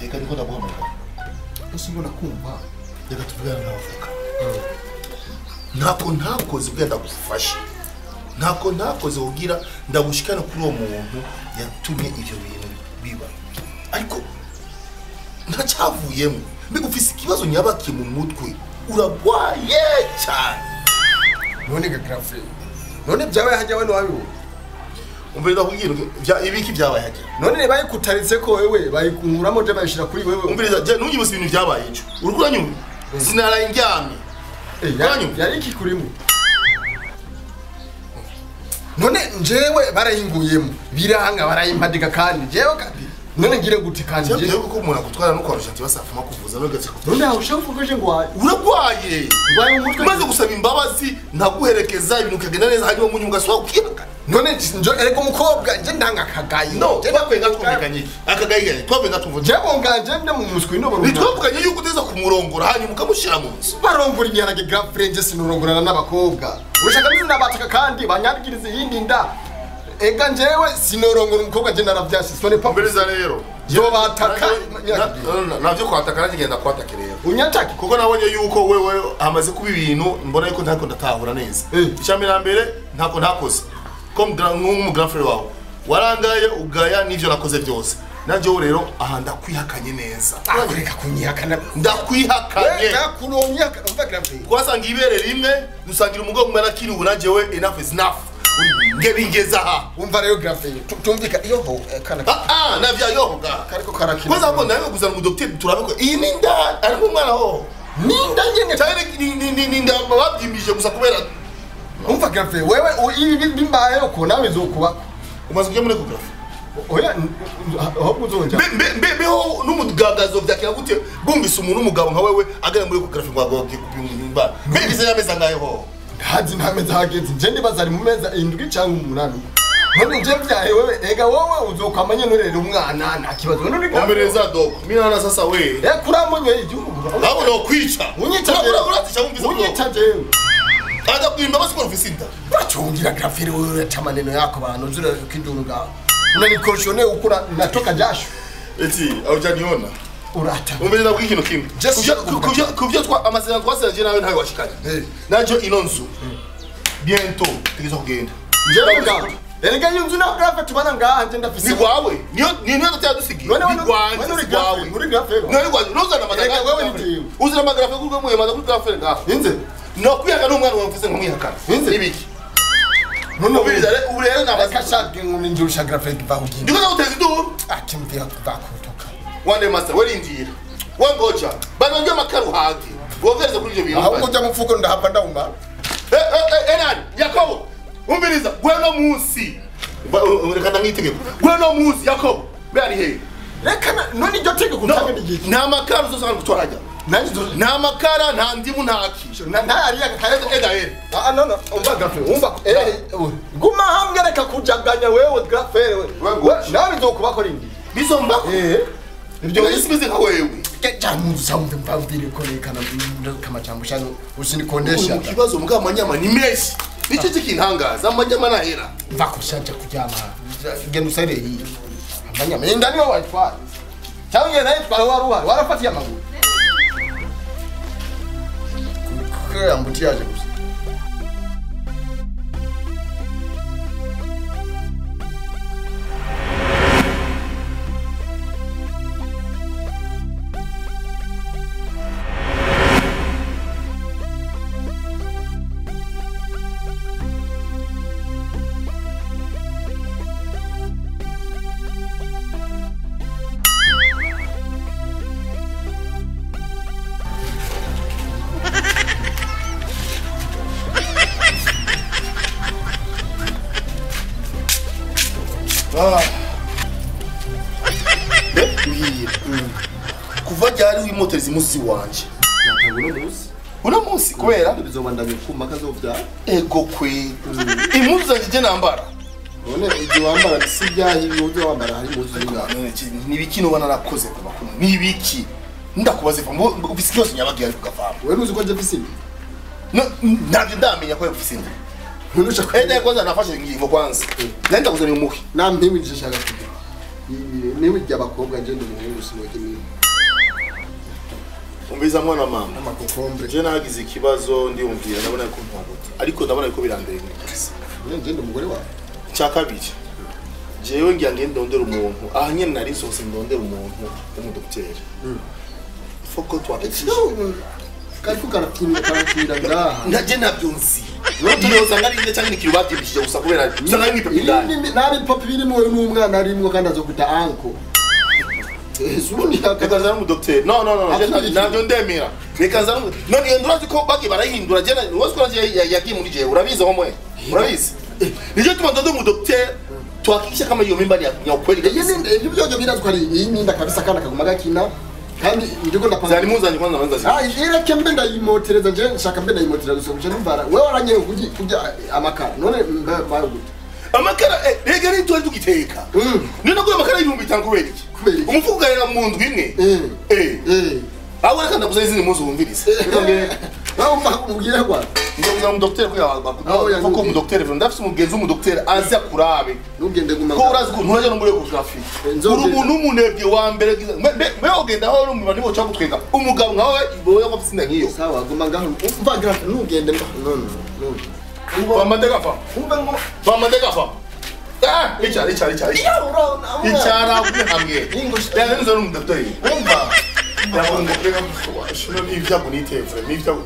reka niko ndaguhamagara ese mbona kumva reka tuvugane n'abavoka ntako ntakoze ubwo ndagufashe ntako ntakoze kugira ndagushikana kuri uwo muntu yatumye ibyo bintu biba ariko ntacyavuyemo mbega ufise ikibazo nyabaki mu mutwe uragwaye cyane none ga grafe none byabaye hajya we ntiwabibona umva ndakubwira bya ibiki byabaye hajya none bayikutaritse ko wewe bayikunkuramo je bayishira kuri wewe umviriza je ntugibuse ibintu byabaye ejo uri kuranyumva sinaraye ndyamye Eh, yari- uranyumva? yari iki kurimo none njewe barayinguyemo biranga barayimpadiga kandi jewe kandi none ngire gute kandi cyabwiye jewe ko umuntu agutwara no kwarusha ati basafuma kuvuza nogeze none aho ushaka kuvuga je ngo waye uragwaye Urwaye mu mutwe? umaze gusaba imbabazi ntaguherekeza ibintu bikagenda neza hanyuma mu nyungu ugasubira ukihangana none njo erega umukobwa nje ndanga akagayi no twavuye nga twumvikanye iki akagayi ganye twavuye nga tumvuze jewe nganje nde mu muswi no barumva ntitwavuganye yuko uteza kumurongora hanyuma ukamushyira mu nzu barongora ibiharage girafurenge sinurongorana n'abakobwa ushaka n'inabataka kandi banyarigiriza iyindi nda ega njewe sinorongora umukobwa je naravyasi sone pa mberiza rero Zobataka. navyo kwataka nanjye ngenda kwataka rero unyataki kuko nabonye yuko wewe hamaze kuba ibintu mbona yuko ntako ndatahura neza Eh. icyambere na mbere ntako ntakoze ko nk'umugrafere wawe warangaye ugaya n'ivyo nakoze byose nanjyewe rero aha ndakwihakanye neza kureka kunyihakana ndakwihakanye ega kuronyihakana umva girafurenge twasanga ibere rimwe dusangira umugongo umwe arakiri ubu nanjyewe enough is enough nge bingeze aha umva rero girafurenge tumvika iyo ho eh, kana ah ah navyayohoga kariko karakina kwanza hapo nawe kuzana umudokiteri turabe ko iyi ni nda ariko umwana ho ninda nyene cyane ni ni ni ni nda babyimbije gusa kubera umva girafurenge wewe u- ibi bimbayeho ko nawe zokubako umaze kujya muri ecography oya n- ahubwo uzonja mbe mbe mbe beho n'umugagazo byakira gute bumvise umuntu w'umugabo nka wewe agana muri ecography ngo agoge kupimba mbe bize yameza ngayeho ntazi nta meza hageze nje ndibaza ari mu meza indwi cyangwa umunani none nje byahe wewe ega wowe uzokwamanye nurera umwana nta kibazo none uri omereza dog mina na sasa we eh kuramunye igihugu abo no kwica unyita Ura- uratisha wumvise ko unyita jewe aza kwimba basi ko ufise inda urachungira grafiri wewe uraca maneno yako bantu zura kinduru ngaho unanikoshone ukura natoka jasho eti aujaniona urata umeze ndabwira ikintu kimwe Just Kuvyo- shut up. kuvyo kuvyo twa amasezerano twasezeranye nawe ntawe washikanye Eh. najo ino nzu bientôt tugize kugenda jewe ngaho erega iyo nzu na grafe tubana ngaha nje ndafise ni gwawe niyo ni niyo tutadusigiye none ni wano gwanjye wano uri si gwawe grafe uri grafe none gwanjye nuzana amagara Erega wewe ni jewe. uzana amagara kuri gwe mwemaza kuri grafere ngaho inze no kwiyaka n'umwana wawe mfise nkamwihakana Inze. ibiki none ubiriza re ubu rero nabaza akashaka ngumi ndurusha grafe vahugina ndiko ndaguteza induru akimvira vakutoka wande master werindira wangoja banongeye amakara uhage wogereze kuri ivyo bintu ahubwo ujya mu mfuko ndahava ndawumara Eh, eh, eh, enani yakobo umviriza gweno munsi Ba- uh, uh, reka ndamwitegeko gweno munsi yakobo be ari hehe reka na- none iryo tegeko No, utange n'igiki nta makara uzosanga gutwara ajya nanjye nzo- nta makara nta ndimu nta ki na- ntayari yakakaye ega ere Ah, no, no, umva grafe umva eh we. guma hamwe reka kujaganya wewe grafe wewe We- nawe bizokubako rindi bizomba eh ibyo isi bize nka wewe jamuzi samve mpavire korekana kamajambo shano usinikondesha mu kibazo mbwa amanyama ni menshi nicyo kikintangaza amanyama nahera mva kushaja kujama genda usare hii amanyama inda niyo wayitwara cyangwa ngenda yitwara wari uhari warafatiye amaguru kuko ambuti yaje gusa mbwira kuva ryari wimoteri zimusi wanje ntabwo no muzi uno munsi kubera bizobandanya kuma kazovyara ego kwe impuzu zanjye je nambara none ibyo wambara si byahiye ujya wambara hari impuzu z'ingano nibiki nuba narakoze kuva kuno nibiki ndakubaza iva ufise ikibazo nyabagiye ariko ugavamo wewe nuzi ko nje mfise inda No, ntabyo ndamenya ko ufise inda nturusha enda kwanza nafashe ingingo kwanza nari ndakuzanira umuhi nampimwe nje shaka kugira niwe ijya abakobwa nje ndi umuhungu sinoge niwe umbiza mwana mama amakokombure je nagize ikibazo ndiyumvira ndabona ko ntwabuta ariko ndabona ko birandeye kabisa nje ndi umugore wawe cya kabiri jewe ngira ngende ndondera umuntu aha nyene nari nsohotse ndondera umuntu w'umudokiteri foko twakikisha kariko karatinda karatinda ngaha ntaje nabyo nzi yoza ngari nde cyangwa ikintu babyibishije gusa kubera gusa nari nkipe bidani nabi papa birimo wowe n'umwana arimwo kandi azokuta anko ubundi reka nzane umudokiteri no no no je Akiri iki? ntabyo ndemera reka nzane umu- none iyo ndurazi ko bagiye barahindura je wose ko yagiye muri jewe urabizi ho mwe urabizi nicyo tuma ndondera umudokiteri tuhakikisha kama iyo mimba ni ya ya ukweli kabisa ibyo byojo birazwi ari iyi ninda kabisa kandi akaguma gakina kandi ndiko ndapanga zari muzanye kwanza manza Ah, ireke mbe ndayimotereza nje nshaka mbe ndayimotereza gusa nje numvara wewe waranye kurya kurya amakara none mbe bayo gute amakara eh, rega ni tuwari tugiteka Mm. niyo naguye amakara y'ibihumbi bitanu kubera iki Kubera iki? umufuka ugarira mu ndwi imwe eh eh eh aho reka ndaguza izindi munsi wumvirize Wewe umva umubwire kwa ndaguza umudokiteri ko Aho yawe yanyu- kuko umudokiteri vyo ndafise umugenzi w'umudokiteri azi akurabe nugende guma ko urazi ko nturaje no muri ecography Nzogenda. uri umuntu w'umunebwe wa mbere bwiza mbe mbe ogenda aho uri umuntu nibo cyangwa gutwenga umugabo nkawe iboye ko afite nk'iyo sawa guma ngaho umva grafe nugende mba no no no bamande gafa umva ngo bamande gafa ah icara icara icara icara hamwe yani nzo n'umudokiteri umva Yakunze kurega shino ni ibyago nitevure ni ibyago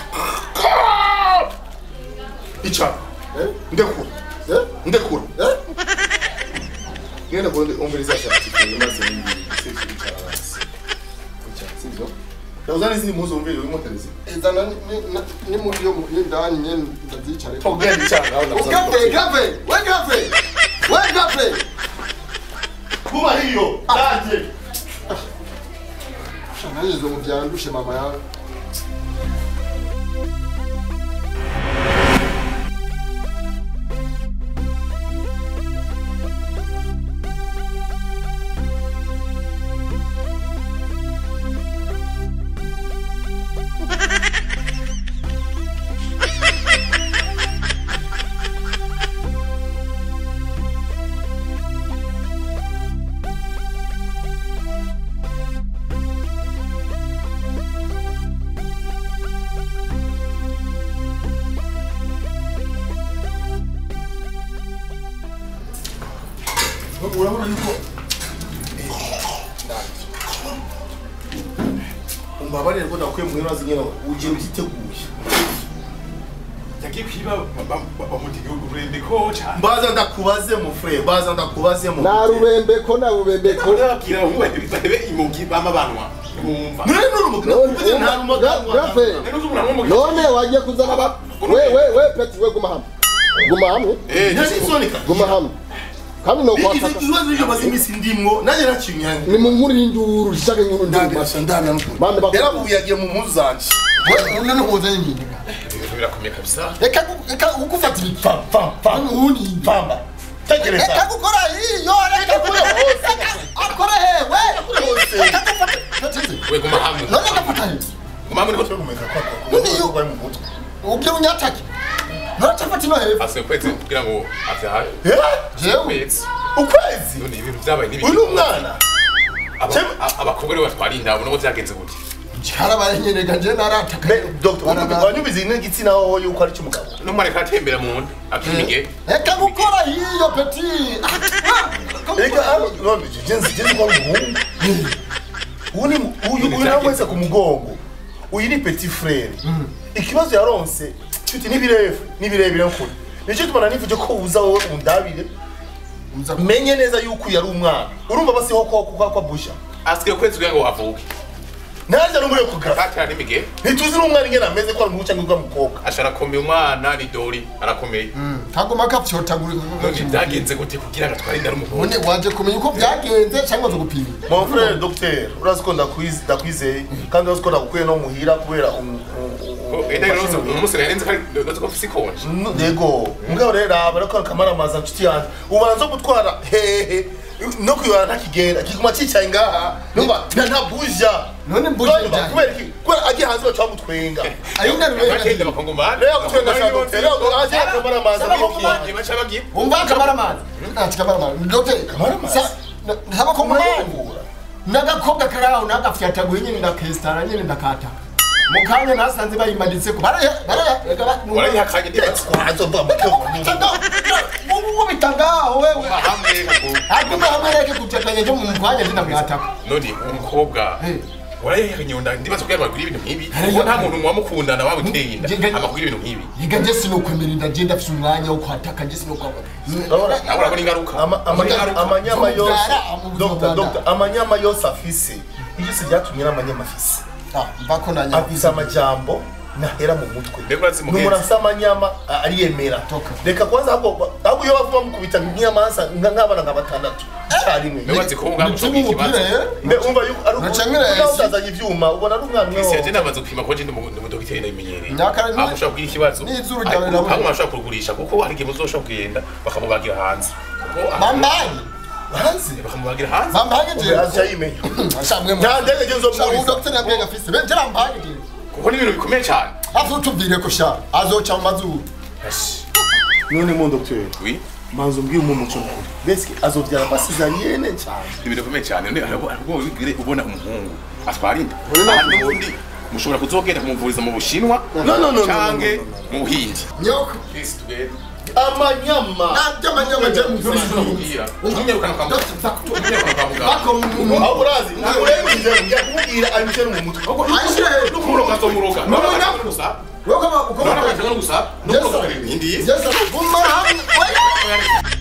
icara eh ndekura eh ndekura eh ngenda kundi umviriza certificate maze ni icara hasi icara sivyo Ndazana izindi muzo umviri urimo terezi izana ni- ni- ni muri yo ni ndani nyene ndazicare Togenda icara nawe Gafe, gafe, we gafe, we gafe. Kuba hiyo taje Shananizo mu byandushe mama yawe. urabona yuko umbabarire ko nakuye mu ntara zingena ugiye utiteguye yagiye kwiba bamutega ururembe ko cyane mbaza ndakubaze mu frere mbaza ndakubaze mu Na rubembe ko na rubembe ko. ndababwira ngo barebe imugi bama banwa bumva none none umugabo kuko nta rumaganwa Gafe. rero umuntu amwe mu None wagiye kuzana ba we we we peti we guma hamwe. Guma hamwe. eh ntazi isonika Guma hamwe. Kandi no izi kwataka. ibibazo byo maze iminsi ndimwo nanjye nacinyanye Ni mu nkuru y'induru shaka inkuru nduru. ndabirasha ndabira Bande bakuru. yarabuye yagiye mu mpuzu zanje We none nkoze nyine. birakomeye kabisa Reka gu- reka ukufata ibipfa. pam pam pam Ubundi pamba tegereza Reka gukora iyo reka kure hose. akora hewe. kure hose. Reka gufata. Patize. we guma hamwe None ndafata he. guma hamwe niko kumenya None iyo- ko bari mu mutwe Ubyo unyatake. Notafata ino hewe. ase kwetse kugira ngo avyaha Eh? Jewe. kwetse ukwezi none ibintu byabaye uyu n'ibiki ni umwana Aba- Jewe- a- abakobwa rero batwara inda ubona ko byagenze gute Harabaye nyene ganje narataka. dogita wanyubize n'igitsina wowe yuko ari cy'umugabo n'umwana katembera mu nda akimige Reka gukora hiyo peti. reka none jenzi jenzi kwa umuhungu uyu ni uyu uyu nawe wese ku mugongo uyu ni petit frere ikibazo yaronse nshuti n'ibirefu n'ibirebire nkuri nicyo tubona nivuje ko uza wowe undabire menye neza yuko uyu ari umwana urumva basiho ko kwa kwa busha asigaye kwezi kugira ngo avuke ntaje no muri kugra katara n'imige ntituzi n'umwana ingene ameze ko ari umuhungu cyangwa umukobwa ashara akomeye umwana ni dori arakomeye Kagoma kapyotagura. none byagenze gute kugira ngo atware inda n'umugore None waje kumenya uko byagenze cyangwa zo gupima. mon frère docteur urazi ko ndakwize ndakwizeye kandi urazi ko ndagukuye no muhira kubera um- um- um- enda rero umunsi narenze ko ari ko afise ikonje No, yego mugabo rero aba ariko akamaramaza nshuti yanjye ubanza gutwara hehe no kuyobora ntakigenda kiguma cyicaye ngaha numva nta ntabuja None mbuje Urumva, njyanye. kubera iki kubera agiye hanze baca bamutwenga Ayina bagenda rubembe. bakongomana rero gutwenga cya docteur rero agiye akamaramaza Saba kongomani. baca bagiye Umva kamaraman. Ah, kamaraman. Docteur. Kamaraman? Sa ntabakongomani murayivura n'agakobwa kari aho nagafyataguye nyine ndakesitara nyine ndakataka mu kanya nasanze bayimanitseko warayihakanye ndibatse azova mukego ubita ngaho wewe hamwe ngo atume hamwe reke kucatanya nje mu mwanya ndinamwataka none umukobwa Eh. warayihakanye ngo ndibaze ko yabagura ibintu nk'ibi Hey, kuko nta muntu mwamukundana waba uteye inda Nge- amagura ibintu nk'ibi yiga nje sinokwemerera ndaje ndafise umwanya wo kwataka nje sinokwambara nawe urabona ingaruka Ama- amanya- Ingaruka. amanyama yose Zobyara, amu- Dr. zobyara. Dr. amanyama yose afise ibyose byatumye n'amanyama afise mbako nanya afise amajambo nahera mu mutwe Mbega urazi mugenzi? n'umuntu asa amanyama a- ariyemera Toka. reka kwanza ahubwo ahubwo iyo bava bamukubita nk'inyamanza nka- nk'abana nka batandatu icyarimwe Mbega urazi ko ubwabo Nituma bufite ikibazo umupira rero mbe umva yuko ari Nacangire nawe yahise. utazanye ivyuma ubona ari umwana umwe isi wo- yaje namaze gupima ko ndi umudogiteri ndabimenyereye Nyakara ni- aho ushobora kugira ikibazo n'izuru ryawe rirabura. aho ushobora kugurisha kuko hari igihe muzoshobora kugenda bakamubagira hanze Kuko aha- bambaye hanze bakamubagira hanze bambaye Umbe je aca yimenya shamwe mu nta ndege je shawu nzomwuriza docteur nabwe gafise benje bambaye je kuko ni ibintu bikomeye cyane afu tubwire ko sha azoca mu mazuru none mon docteur oui manzo mbwiye umuntu cyo kuri beske azovyara amasezariyene cyane ni ibintu bikomeye cyane none harabo harabo wigire ubona umuhungu atwara inda Uri na- Aha n'ubundi mushobora kuzogenda kumuvuriza mu bushinwa No, no, no, no, canke no, no, no, mu buhindi nyoko Please, tugende. amanyama nabyo amanyama je mu Uri mazuru kubwira. Umwirukana kwa muganga. Umwirukana kwa muganga. bako mu aho urazi ntakurengeje ngiye kumubwira abishe no mu mutwe ayishire N'ukumuroga azomuroga. No, no, no. N'abashaka no gusaba. woko ba uko N'abashaka no gusaba. Yes, N'ukumuroga sir. ibindi. Yes, sir. Guma hamwe. Oya.